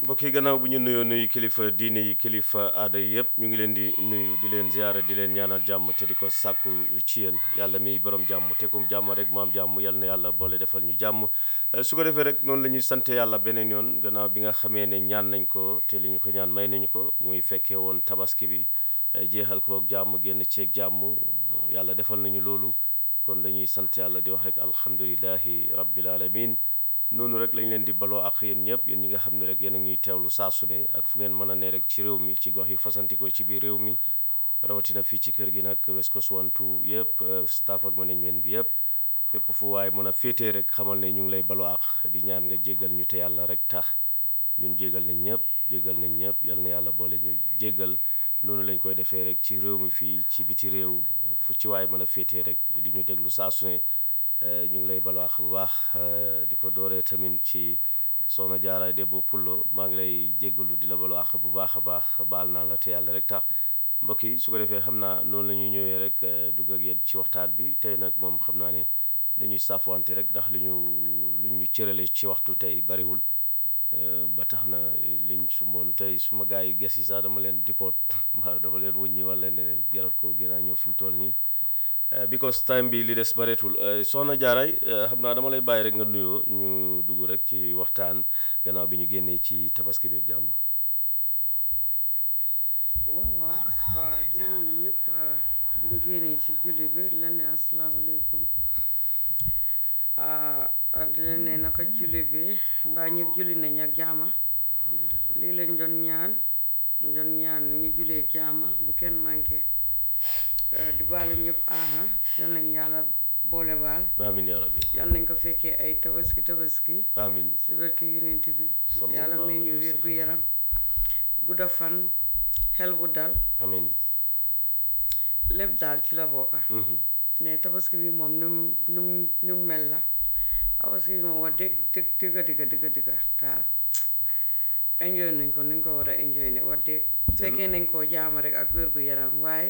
mbokk yi gannaaw bu ñu nuyoo nuyu kilifa diine yi kilifa aada yi yëpp ñu ngi leen di nuyu di leen ziyaara di leen ñaanal jàmm te di ko sàkku ci yéen yàlla miy borom jàmm te kum jàmm rek mu am jàmm yal na yàlla boole defal ñu jàmm su ko defee rek noonu la ñuy sante yàlla beneen yoon gannaaw bi nga xamee ne ñaan nañ ko te li ñu ko ñaan may nañu ko muy fekkee woon tabaski bi jeexal ko ak jàmm génn ceeg jàmm yàlla defal nañu loolu kon dañuy sant yàlla di wax rek alhamdulilahi rabbil alamin noonu rek lañ leen di baloo ak yéen ñëpp yéen ñi nga xam ne rek yéen a ngi teewlu saa su ne ak fu ngeen mën a ne rek ci réew mi ci gox yi fasantikoo ci biir réew mi rawatina fii ci kër gi nag West Coast One Two yëpp staff ak management bi yëpp fépp fu waaye mën a féetee rek xamal ne ñu ngi lay baloo ak di ñaan nga jéggal ñu te yàlla rek tax ñun jéggal nañ ñëpp jéggal nañ ñëpp yal na yàlla boole ñu jéggal noonu lañ koy defee rek ci réew mi fii ci biti réew fu ci waaye mën a féetee rek di ñu déglu saa su ne ñu ngi lay balwaax bu baax di ko dooree tamit ci soxna jaaraay Debbo Pullo maa ngi lay jéggalu di la balwaax bu baax a baax baal naa la te yàlla rek tax mbokk yi su ko defee xam naa noonu la ñuy ñëwee rek dugg ak yéen ci waxtaan bi tey nag moom xam naa ne dañuy saafwante rek ndax li ñu lu ñu cërale ci waxtu tey bariwul ba tax na liñ sumboon tey suma gars yi ges yi sax dama leen dipoot mbaa dama leen wuññi wala ne jarat ko gën a ñëw fi mu toll nii because time bi li des bareetul soxna jaaray xam naa dama lay bàyyi rek nga nuyoo ñu dugg rek ci waxtaan gannaaw bi ñu génnee ci tabaski beeg jàmm. waaw waaw waaw di nuyu ñëpp bi ñu génnee ci julli bi leen ne asalaamaaleykum di leen ne naka julli bi mbaa ñëpp julli nañ ak jaama lii leen doon ñaan doon ñaan ñu jullee jaama bu kenn manqué. di baalu ñëpp aha yal nañ yàlla boole baal amiin yaa rabbi yal nañ ko fekkee ay tabaski tabaski amiin si barke yonent bi Sallallahu yàlla may ñu alayhi wa wér gu yaram gudda fan xel bu dal amiin lépp daal ci la bokka ne tabaski bi moom nu mu nu mu nu mu mel la tabaski bi moom wax dëgg dëgg dëgga dëgga dëgga dëgga daal enjoy nañ ko nuñ ko war a enjoy ne wax dëgg fekkee nañ koo jaama rek ak wér gu yaram waaye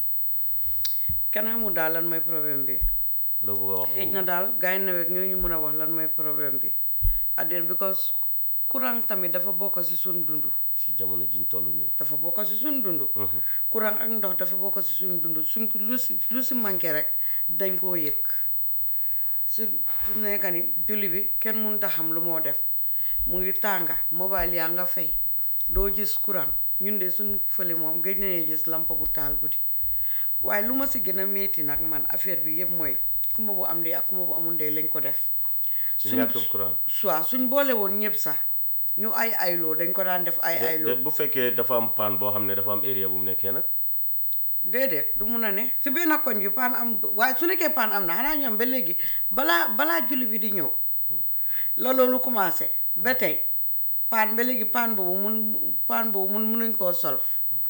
kenn xamul daal lan mooy problème bi loo bëgg a wax xëj na daal gars yi nawet ñoo ñu mën a wax lan mooy problème bi addeen because courant tamit dafa bokk si suñ dund si jamono jiñ toll nii dafa bokk si suñ dund courant ak ndox dafa bokk si suñ dund suñ ko lu si lu si manqué rek dañ koo yëg su su nekka ni julli bi kenn mënut a xam lu moo def mu ngi tànga mobile yaa nga fay doo gis courant ñun de suñ fële moom gëj nañu gis lampa bu taal guddi waaye lu ma si gën a métti nag man affaire bi yëpp mooy kumba bu am ndey ak kumba bu amul ndey lañ ko def si ñàkkum courant soit suñ boole woon ñëpp sax ñu ay ayloo dañ ko daan def ay de ayloo bu fekkee dafa am paan boo xam ne dafa am area bu mu nekkee nag déedéet du mun a ne si benn koñ bi paan am waaye su nekkee paan am na xanaa ñoom ba léegi balaa balaa julli bi di ñëw la loolu commencé ba tey paan ba léegi paan boobu mun paan boobu mun munuñ koo solve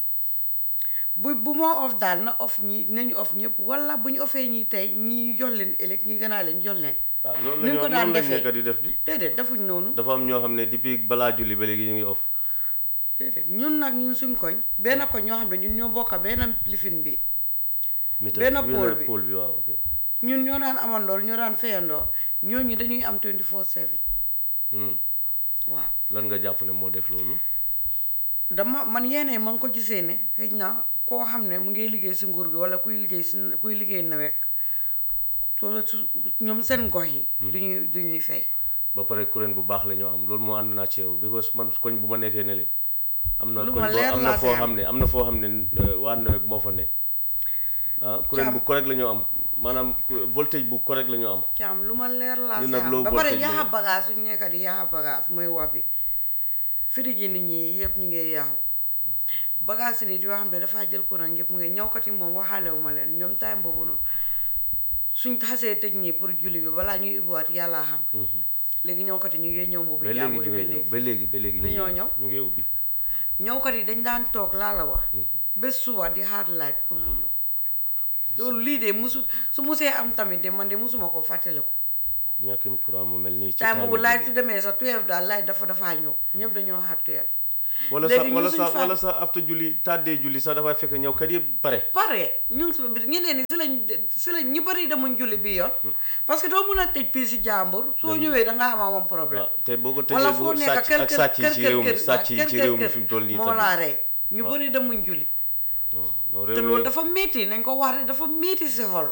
bu bu moo off daal na off ñi nañu off ñëpp wala bu ñu offee ñi tey ñi ñu jox leen ëllëg ñi gënaa leen jox leen waaw loolu Ni la ñu ko ñoo daan noonu lañ defee. nekk di def di déedéet defuñ noonu dafa am ñoo xam ne depuis balaa julli ba léegi ñu ngi off déedéet ñun nag ñun suñ koñ benn koñ ñoo xam ne ñun ñoo bokka benn lifin bi mita Benn benn pôle bi. pôle bi waaw ok ñun ñoo daan amandoor ñoo daan fayandoor ñooñu dañuy am 24/7 Hmm. waaw lan nga jàpp ne moo def loolu dama man yéene ma ngi ko gisee ne xëy na koo xam ne mu ngi liggéey si nguur gi wala kuy liggéey si kuy liggéey nawet soo su ñoom seen gox yi du ñuy du ñuy fay ba pare kuréel bu baax la ñoo am loolu moo ànd naa ci yow because man koñ bu ma nekkee ne le am na Lu koñ ma boo leer am na laa foo fi xam ne am na foo xam ne euh, waa nawet moo fa ne ah kuréel bu correct la ñoo am maanaam ku- voltage bu correct la ñoo am ci am lu ma leer laa Ñun si nag am low ba pare voltage yaaxa lañu. bagage suñ nekka di yaaxa bagage mooy wax bi firij yi nit ñi yëpp ñu ngi yaaxu bagage si nit yoo xam ne dafaa jël courant yëpp mu ngi ñawkat yi moom waxaalewu ma leen ñoom time boobu noonu suñ xasee tëj ñii pour julli bi balaa ñuy ubbiwaat yàllaa xam léegi ñawkat yi ñu ngi ñëw mbubbi ba léegi jàmbur ñu yi ngi ba ñëw léegi ba léegi ba léegi Du ñu ñoo ngi ñëw? ñu ngi ubbi ñawkat yi dañ daan toog laa la wax bés suba di xaar laaj pour mu ñëw loolu lii de musu su musee am tamit de man de musuma ko fàttaliku ñàkkim courant mu mel nii ci time boobu time laaj bi. su demee sa 12 daal laaj dafa dafaa ñëw ñëpp dañoo xaar 12 wala sax léegi ñun wala suñu sax femme- wala sax after julli tàddee julli sax dafay fekk ñëw kat yëpp pare pare ñu ngi si biir ñeneen ñi si lañ si lañ ñu bëri demuñ julli bi yoon parce que doo mun a tëj pii si jàmbur soo ñëwee da nga am amoon problème waaw te boo ko wala tëjee foo bu nekk sàcc kër ak kër sàcc yi kër ci réew mi kër sàcc yi kër ci kër réew mi kër fi mu toll nii moo tamit. laa rey ñu bëri demuñ julli non non te réew loolu mi dafa métti nañ ko wax rek dafa métti si xol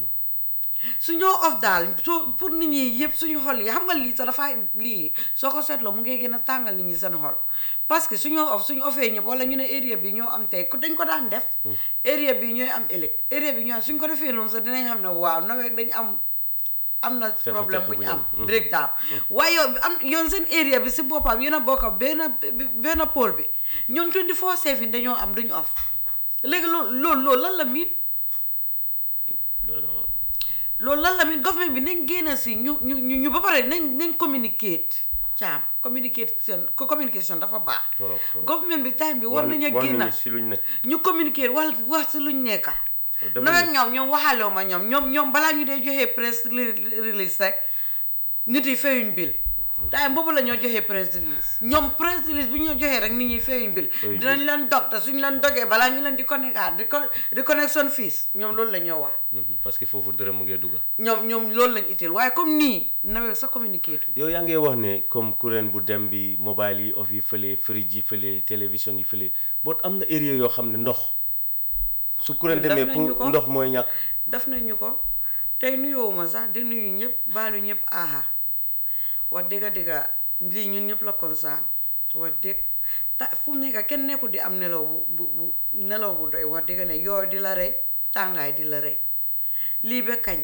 su ñoo of daal soo pour nit ñi yëpp suñu xol yi xam nga lii sax dafay lii soo ko seetloo mu ngi gën a tàngal nit ñi seen xol parce que suñoo of suñu ofee ñëpp wala ñu ne area bi ñoo am tey ku dañ ko daan def area bi ñooy am ëllëg area bi ñooy am suñ ko defee noonu sax dinañ xam ne waaw nawet dañ am am na problème bu ñu am breakdown waaye yow am yoon seen area bi si boppam yéen a bokk benn benn pôle bi ñoom 24 7 dañoo am duñu off léegi loolu loolu loolu lan la miit doy na waar. loolu lan la mit government bi nañ génn si ñu ñu ñu ñu ba pare nañ nañ communicate caam communication ko communication dafa baax Torop, torop. government bi time bi war Wan- nañu wan génn nañu si luñ ne ñu communiquer wax wax si luñ nekka Defuñu- nawet ñoom ñoom waxalew ma ñoom ñoom ñoom balaa ñu dee joxee press re- release rek nit yi feyuñ bil time boobu la ñoo joxee press release ñoom press release bu ñu ñoo joxee rek nit ñi feyuñ bil Feyuñ dinañ leen dog te suñ leen dogee balaa ñu leen di connectaat di co di connection fees ñoom loolu la ñoo wax Mhm, parce que foofu dërëm mu ngee dugga ñoom ñoom loolu lañ itteel waaye comme nii nawet sa communiqué tu yow yaa ngi wax ne comme courant bu dem bi mobile yi off yi fële fridge yi fële télévision yi fële boot am na area yoo xam ne ndox su courant Def demee nañu ko. pour ndox mooy ñàkk def nañu ko tey nuyoowuma sax di nuyu ñëpp baalu ñëpp aha wax dëgga dëgga lii ñun ñëpp la concerne wax dëgg ta fu mu nekk kenn nekkul di am nelaw bu bu bu nelaw bu doy wax dëgga ne yooyu di la rey tàngaay di la rey lii ba kañ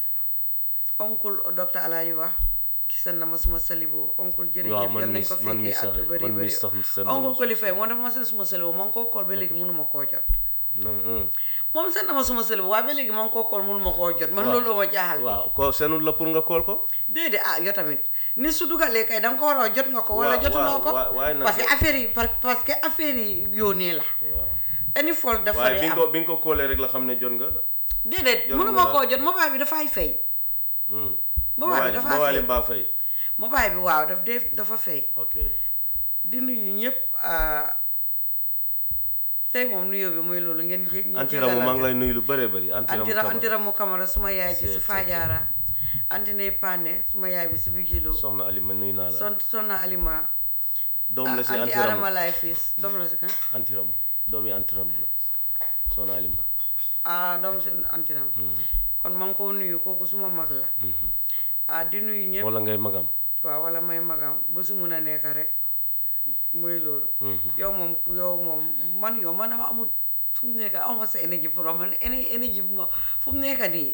oncle docteur Alaaji wax gisal na ma suma salibo oncle jërëjëf Waaw, man yal nañ mi- ko man mi fekkee at sax- yu bëri man mi bëri sax seen oncle moom. Kolifay moo def ma seen suma salibo ma ngi koo kool ba léegi mënuma koo jot non non. moom seen na ma suma salibo waaye ba léegi ma ngi koo kool mënuma koo jot man Waaw. loolu ma jaaxal waaw ko seenul la pour nga kool ko déedéet ah yow tamit ni su dugalee kay da nga ko war a jot nga ko wala Waaw, jotuloo ko waaw, waaye nag- parce que affaire yi par- parce que affaire yi yónnee la waaw any fault dafa waaye dee bi nga am ko bi nga ko koolee rek la xam ne jot nga déedéet jotul mënuma la. koo jot mobile bi dafay fay Hmm. Mobile bi dafa mobile fay. mbaa fay mobile bi waaw daf dee dafa fay ok di nuyu ñëpp ah, tey moom nuyoo bi mooy loolu ngeen jég ñu antiramu maa ngi lay nuyu lu bëree bëri antiramu antira Camara. antiramu kamara suma yaay ji si C'est- Fadiara anti ndey Pane suma yaay bi si Bijilo soxna Ali ma nuyu naa la son sonna alima doom la si anti antiramu adama lay fiis doom la si kan antiramu doomi antiramu la soxna Ali ma ah doom si antiram kon ma ngi koo nuyu kooku suma mag la ah di nuyu ñëpp wala ngay magam waaw wala may magam bu si mun a nekk rek muy loolu yow moom yow moom man yow man dama amul fu mu nekk awma sa énergie pour man éne énergie bi ma fu mu nekk nii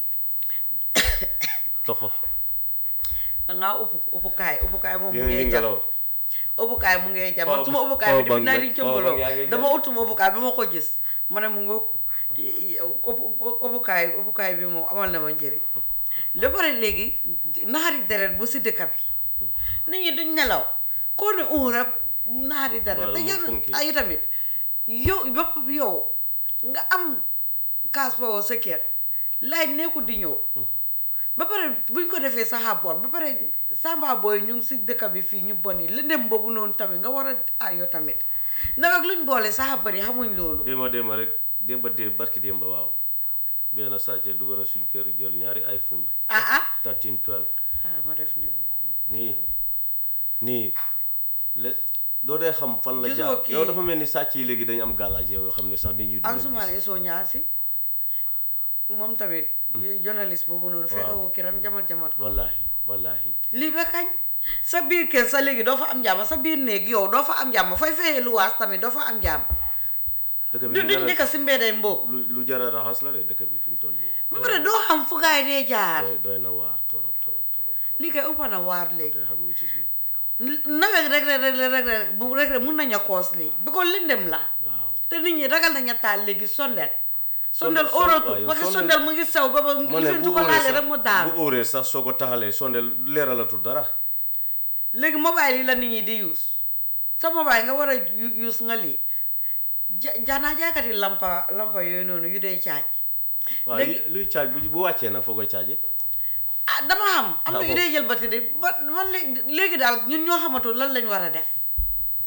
toxo dangaa upp uppukaay uppukaay moom mu yéen ngi ngee jàpp ngelaw uppukaay mu ngee jàpp man Power- suma uppukaay bi power depuis naa bank di ba- cëmbaloo power bank yaa ngi dama jàpp. utuma uppukaay bi ma ko gis ma ne mu nga uppukaay uppukaay bi moom amal na ma njëriñ ba pare léegi naxari deret bu si dëkk bi nit ñi duñ nelaw koo ne un rek naxari deret Wala te mu yow funki. ay tamit yow bopp yow nga am kaas boobu sa kër laaj nekkul di ñëw ba pare buñ ko defee saxa bon ba pare samba booy ñu ngi si dëkk bi fii ñu bon yi lëndëm boobu noonu tamit nga war a ayoo tamit nag ak luñ boole saxa bari xamuñ loolu démba démba rek démba démb barki démba waaw benn sàcce dugg na suñ kër jël ñaari iPhone ah ah 13 12 ah ma def ni nii nii le doo dee xam fan la Gisoo jaar kii- yow dafa mel ni sàcc yi léegi dañu am gàllaaj yow yoo xam ne sax nit ñi du leen Ansoumana gis. Sow ñaasi moom tamit bi journaliste boobu noonu fekk woo kiram jamat jamat ko wallahi wallahi lii ba kañ sa biir kër sa léegi doo fa am jàmm sa biir néeg yow doo fa am jàmm fay fayee luwaas tamit doo fa am jàmm dëkk bi du lu duñ jara- nekk si mbedday mboob lu lu jara raxas la de dëkk bi fi mu toll nii ba pare doo xam fu gaay dee jaar doy doy na waar torop torop torop torop lii kay ëpp na waar léegi doy xam wu ci suuf nawet rek rek rek rek rek bu rek rek mun nañu koos lii bi ko lëndëm la waaw te nit ñi ragal nañu taal léegi sondel sondel Sondel- waaw, óoratu yow parce que sondel- sondel mu ngi sew ba ba ma li ne fi bu tu ko óoree laalee sax rek mu daal bu óoree sax soo ko taxalee sondeel leeralatul dara léegi mobile yi la nit ñi di use sa mobile nga war a u- use nga lii ja jaanaa jaakati lampa lampa yooyu noonu yu dee caaj waaw Léegi- li- luy caaj bu bu wàccee nag foo koy caaje ah dama xam am na Ah, yu bon. dee jël batterie ba man léegi léegi daal ñun ñoo xamatul lan lañ war a def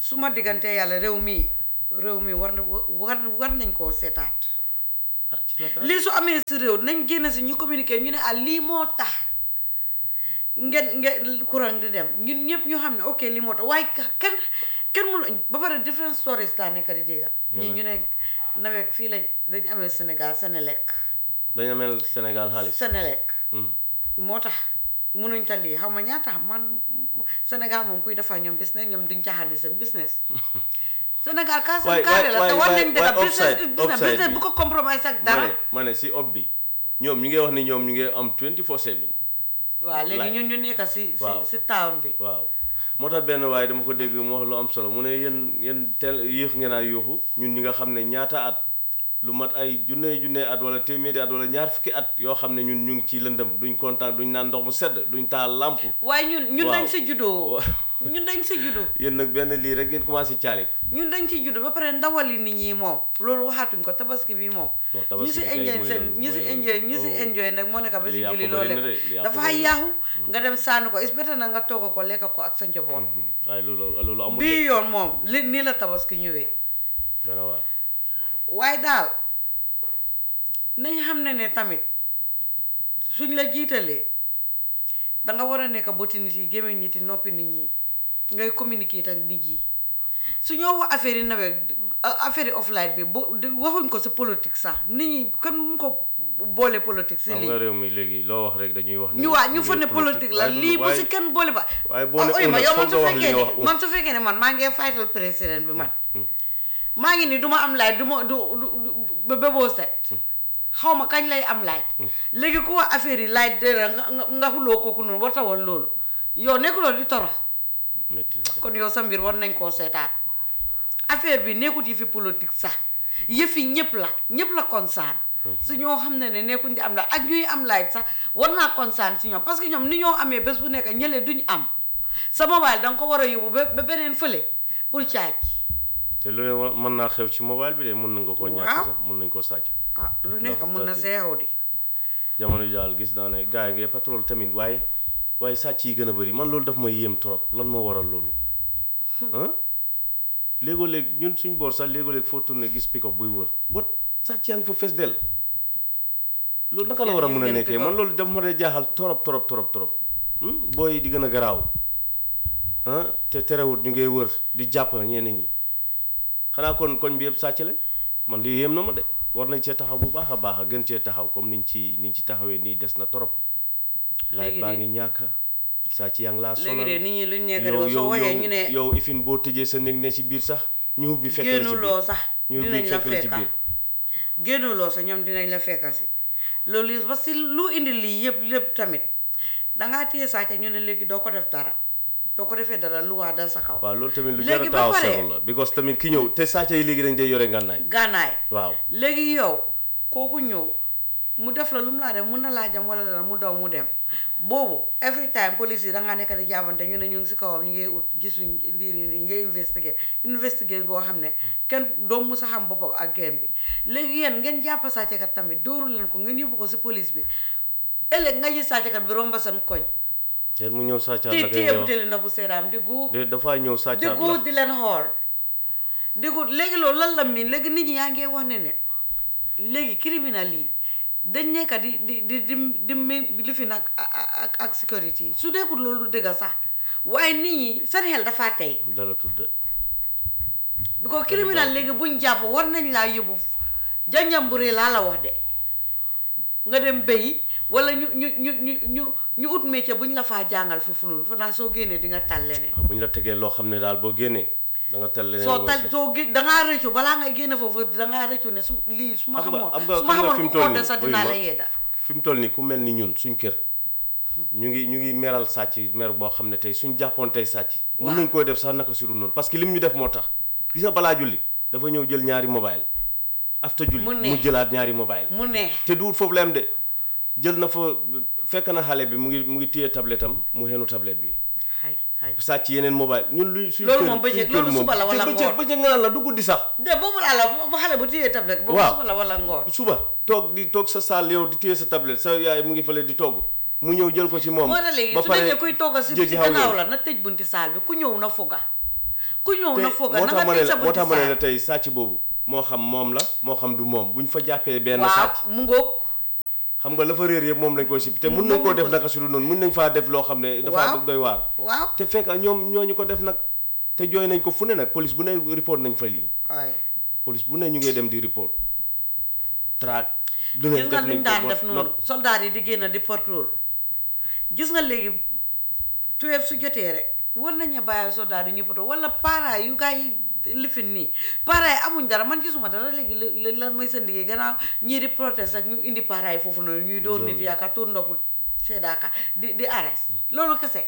su ma diggantee yàlla réew mi réew mi war na war war nañ koo seetaat ah ci naka lii su amee si réew nañ génn si ñu communiquer ñu ne ah lii moo tax ngeen ngeen courant di dem ñun ñëpp ñu xam ne ok lii moo tax waaye ka- kenn kenn mënu ba pare different stories laa nekk di dégga ñii ñu ne nawet fii lañ dañ amee Sénégal Sénélec dañ ameel Sénégal xaalis Sénélec Hmm. moo tax munuñ ta lii xam nga ñaata man Sénégal moom kuy defar ñoom business ñoom duñ caaxaan seen business Sénégal kaa seen Waay- carré la waay- te war waay- nañ dëgg waay business offside- business offside business bi. bu ko compromise ak ma dara ne ma ne si ob bi ñoom ñu ngi wax ni ñoom ñu ngi am 24 7 waaw léegi Laay. ñun ñu nekk si si Waaw. si town bi waaw moo tax benn waaye dama ko dégg mu wax lu am solo mu ne yéen yéen teel yéex ngeen a yuuxu ñun ñi nga xam ne ñaata at lu mat ay junne junne at wala téeméeri at wala ñaar fukki at yoo xam ne ñun ñu ngi ci lëndëm duñ kontaan duñ naan ndox mu sedd duñ taal làmp waaye ñun ñun Waaw. dañ si juddoo Waaw. ñun dañ si juddoo yéen nag benn lii rek ngeen commencé caalik ñun dañ ci juddoo ba pare ndawali nit ñi moom loolu waxaatuñ ko tabaski bi moom Non, ñu tabaski si bi kay enjoy mooy seen loolu, ñu si mooy enjoy loolu. ñu si Oh. enjoy nag moo nekk ba si Li yàqu julli bëri loole na de, li yàqu dafa bëri na. yaaxu nga dem sànni ko is better na nga togg ko lekk ko ak sa njaboot waaye loolu loolu amul bii yoon moom li nii la tabaski ñëwee dana waar waaye daal nañ xam ne ne tamit suñ la jiitalee danga war a nekk bëti nit yi gémmiñ nit yi noppi nit ñi ngay communiquer ak nit yi su ñoo wax affaire yi nawet affaire yi offline bi bu di- waxuñ ko si politique sax nit ñi kan mu ko boole politique si xam lii nga réew mi léegi loo wax rek dañuy wax ne ñu waa ñu lii fa ne politique la waaye lii bu waaye- si kenn boole ba waaye boo ne oy ma un yow foog man su nga wax li fekkee nga wax ne un. man su fekkee ne man maa ngi fightal président bi man maa ngi ni du ma am laaj du ma du du- du ba ba boo set xaw ma kañ lay am laaj léegi ku wax affaire yi laaj de la nga nga nga xuloo kooku noonu war tawal loolu yow nekkuloo di toro métti na kon yow sa mbir war nañ koo seetaat affaire bi nekkut yi fi politique sax yëfi ñëpp la ñëpp la concerne su ñoo xam ne ne nekkuñ di am laaj ak ñuy am laaj sax war naa concerne si ñoom parce que ñoom ni ñoo amee bés bu nekk ñële duñ am sa mobile da nga ko war a yóbbu ba ba beneen fële pour caaj te lu ne wa- mën naa xew ci mobile bi de mën na nga koo ñàkk Waaw. sax mën nañ koo sàcc ah lu nekk Ndax mun na tati. seexaw di jamono ji daal gis naa ne gars yi ngay patrol tamit waaye waaye sàcc yi gën a bëri man loolu daf may yéem trop lan moo waral loolu ah léegoo léeg ñun suñ boor sax léegoo léeg foo tourné gis pick-up buy wër bot sàcc yaa ngi fa fees del loolu naka la war a mën a Gis ngeen nekkee pick-up. man loolu daf ma dee jaaxal torop torop torop torop Hmm? booy yi di gën a garaaw ah te terewut ñu ngay wër di jàpp ñenn ñi xanaa kon koñ bi yëpp sàcc la man lii yéem na ma de war nañ cee taxaw bu baax a baax a gën cee taxaw comme niñ ci niñ ci taxawee nii des na torop laaj Léegi baa de- ngi ñàkk sàcc yaa ngi laa léegi sonal de nit ñi luñ nekk yow di soo waxee yow ñu ne yow ifin boo tëjee sa néeg ne ci biir sax ñu ubbi fekk la ci génnuloo biir sax ñu ubbi dinañ la fekk la ci fekka biir génnuloo sax ñoom dinañ la fekka si loolu yi parce que lu indi lii yëpp lépp tamit dangaa téye sàcca ñu ne léegi doo ko def dara doo ko defee dara lu waa dal sa kaw waaw loolu tamit lu jar a léegi ba taxaw pare seetlu la because tamit ki ñëw te sàcc yi léegi dañ dee yore ngànnaay gànnaay waaw léegi yow kooku ñëw mu def la lu mu laa def mun na laa jam wala dara mu daw mu dem boobu every time police yi dangaa nekk di jàppante ñu ne ñu ngi si kawam ñu ngi ut gisuñ lii nii nii ngay investigate investigate boo xam ne kenn doom mu sa xam boppam ak geen bi léegi yéen ngeen jàpp sàccekat tamit dóorul leen ko ngeen yóbbu ko si police bi ëllëg nga gis sàccekat bi romba seen koñ yéen mu ñëw sàccaat te la kay téye yow butéeli ndox bu seedaam di guux de dafaa ñëw di sàccaat guux la di leen xool di guux léegi loolu lan la miin léegi nit ñi yaa ngee wax ne ne léegi criminal yi dañ nekk di di di di di di li fi nag ak ak sécurité yi su deekul loolu du dëgg sax waaye nit ñi seen xel dafa tey dala tudd bi ko criminal léegi buñ jàpp war nañ laa yóbbu janjambure laa la wax de nga dem béyi wala ñu ñu ñu ñu ñu ñu ut métier buñ la faa jàngal foofu noonu fa naa soo génnee di nga tal leneen bu ñu la tegee loo xam ne daal boo génnee da nga tal leneen soo loo tal seet. soo gé dangaa rëccu balaa ngay génne foofu dangaa rëccu ne su lii su ma xam nga xamoon xam nga su ma xam nga fi xamoon mu ku toll oote nii sax wuyu dinaa ma, la yedda fi mu toll nii ku mel ni ñun suñ kër ñu ngi ñu ngi meral sàcc mer boo xam ne tey suñ jàppoon tey sàcc mun nañ koy def sax naka si du noonu parce que lim ñu def moo tax gis nga balaa julli dafa ñëw jël ñaari mobile after julli Mu ne. mu jëlaat ñaari mobile mu neex te duut foofu la am de jël na fa fekk na xale bi mu ngi mu ngi téye tablette am mu xenu tablette bi xay xay sàcc yeneen mobile ñun luy suñ Loolu kër- moom bëccëg- suñ kër loolu moom- suba la wala te bëccëg ngoon. bëccëg nga naan la du guddi sax de boobu laa la bu xale bu téyee tablette boobu Waaw. suba la wala ngoon suba toog di toog sa saal yow di téye sa tablette sa yaay mu ngi fële di togg mu ñëw jël ko ci moom moo tax léegi ba su pare nekkee kuy togg si jéggi si xaw gannaaw yoon. la na tëj bunti saal bi ku ñëw na fuga ku ñëw te na fooga moo na tax nga ma ne teg sa la moo bëti tax ma ne la saay tey sàcc boobu moo xam moom la moo xam du moom buñ fa jàppee benn waaw sàcc mu ngoog xam nga la fa réer yëpp moom lañ koy sippi te mun nañ koo def naka su dul noonu mun nañ faa def loo xam ne dafa Waaw. doy waar waaw te fekk ñoom ñooñu ko def nag te jooy nañ ko fu ne nag police bu ne report nañ fa lii waaye police bu ne ñu ngi dem di report track du ne gis nga def luñ nañ daan ko def ba noonu not soldat yi di génn di patrol gis nga léegi tuweef su jotee rek war nañu bàyyi soldat yi ñu patrol wala para yu gaa yi lifin nii para yi amuñ dara man gisuma dara léegi li- li- lan mooy seen liggéey gannaaw ñii di protest ak ñu indi para yi foofu noonu ñuy door nit yaakaar tuur ndoxu seddaaka di di arrest loolu kese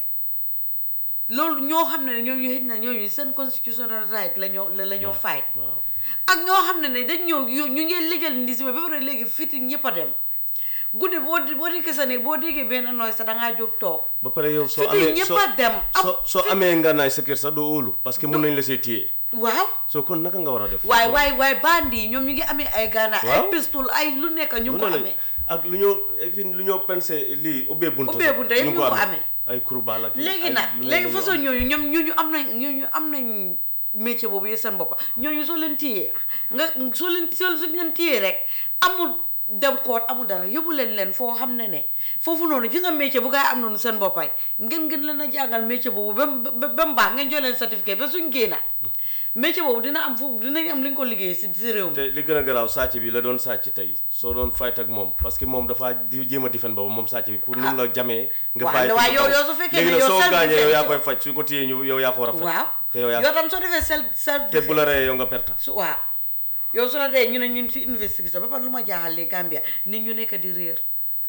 loolu ñoo xam ne ne ñooñu xëj na ñooñu seen constitutional right la ñoo la ñoo fight waaw ak ñoo xam ne ne dañ ñëw yo- ñu ngi lijjal ndi si ba pare léegi fiti ñëpp a dem guddi boo di boo di kese ne boo déggee benn nooy sax da ngaa jóg toog ba pare yow soo fiti amee ñëpp soo a dem am soo soo amee ngànnaay sa kër sax doo óolu parce que mun nañ la see téye waaw soo kon naka nga war a def waaye waaye waaye bandi yi ñoom ñu ngi amee ay gaana ay Waaw. pistol ay lu nekk ñu ngi ko mun na amee la ak lu ñoo fi lu ñoo pensé lii ubbee bunta Ubbee sax, bunta yëpp ñu ko amee. ay kurbaal ak léegi ay nag lu ne léegi lu ñu façon am. ñooñu ñoom ñooñu am nañ ñooñu am nañ métier boobu yi seen boppa ñooñu soo leen téyee nga soo leen soo suñ leen téyee rek amul dem koot amul dara yóbbu leen leen foo xam ne ne foofu noonu gis nga métier bu gaa yi am noonu seen boppay ngeen ngeen leen a jàngal métier boobu ba mu ba ba mu baax ngeen jox leen certificat ba suñ génna métier boobu dina am foofu dinañ am li ñu ko liggéey si si réew mi te li gën a garaaw sàcc bi la doon sàcc tey soo doon fight ak moom parce que moom dafa di jéem a difen boobu moom sàcc bi pour nu mu la jamee nga waaw, bàyyi ko waaye mu yow- daw. yow su fekkee léegi ne nag yow soo self gaañee yow yaa defense- koy faj suñ ko téyee ñu yow yaa ko war a faj waaw te yow yaa yow tam soo defee self self te bu la reyee yow nga perta su waaw yow su la dee ñu ne ñun si investigation ba pare lu ma jaaxal li Gambia nit ñu nekk di réer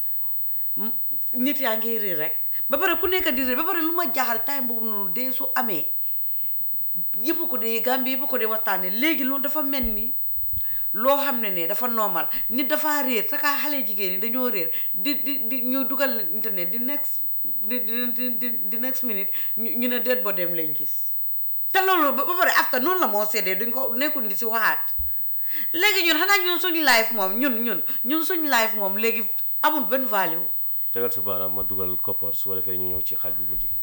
M- nit yaa ngi réer rek ba pare ku nekk di réer ba pare lu ma jaaxal time boobu noonu dee su amee yëpp ko dee Gambia yëpp ko dee waxtaane léegi loolu dafa mel ni loo xam ne ne dafa normal nit dafa réer te kaa xale jigéen ñi dañoo réer di di di ñu dugal internet di next di di di di di next minute ñu ñu ne dead body dem lañ gis te loolu ba ba pare after noonu la moo seddee duñ ko nekkul di si waxaat léegi ñun xanaa ñun suñ life moom ñun ñun ñun suñ life moom léegi amul benn value tegal sa baaraam ma dugal koppar su ko defee ñu ñëw ci xaaj bu mujj bi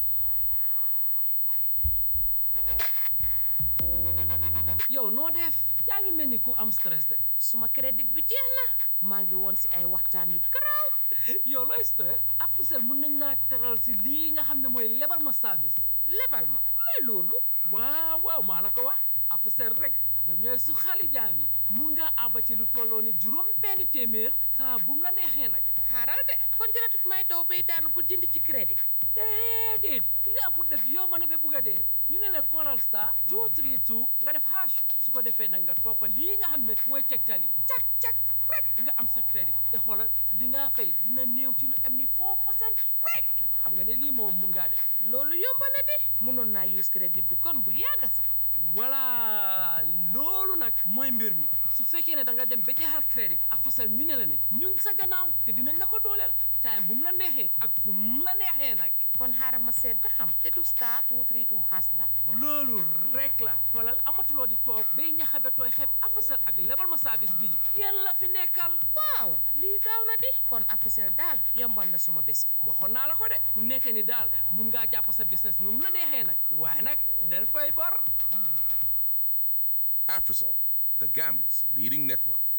yow noo def yaa ngi mel ni ku am stress de suma crédit bi jeex na maa ngi woon si ay waxtaan yu garaaw yow looy stress Africell mun nañ laa teral si lii nga xam ne mooy lebal ma service lebal ma luy loolu waaw waaw maa la ko wax Africell rek ñoom ñooy su xali jaam yi mun ngaa àbba ci lu tolloo ni juróom benn téeméer saa bu mu la neexee nag xaaral de kon jëratut may daw bay daanu pour jënd ci crédit déedéet li nga am pour def yow ma ne ba bugg a dee ñu ne la callal star 232 nga def hash su ko defee nag nga toppa lii nga xam ne mooy tegtal yi cak cak rek nga am sa crédit te xoolal li nga fay dina néew ci lu am ni 4 percent rek xam nga ne lii moom mun ngaa def loolu yomb na di mënoon naa use crédit bi kon bu yàgga sax voilà loolu nag mooy mbir mi su fekkee ne da nga dem ba jeexal crédit Africell ñu ne la ne ñun sa gannaaw te dinañ la ko dooleel time bu mu la neexee ak fu mu la neexee nag kon xaaral ma seet ba xam te du star two three two xaas la loolu rek la xoolal amatuloo di toog bay ñaxabe tooy xeeb Africell ak lebal ma service bii yéen la fi nekkal waaw lii gaaw na di kon Africell daal yombal na suma bés bi waxoon naa la ko de fu nekkee ni daal mun ngaa jàpp sa business nu mu la neexee nag waaye nag del fay bor Afrisol, the Gambia's leading network.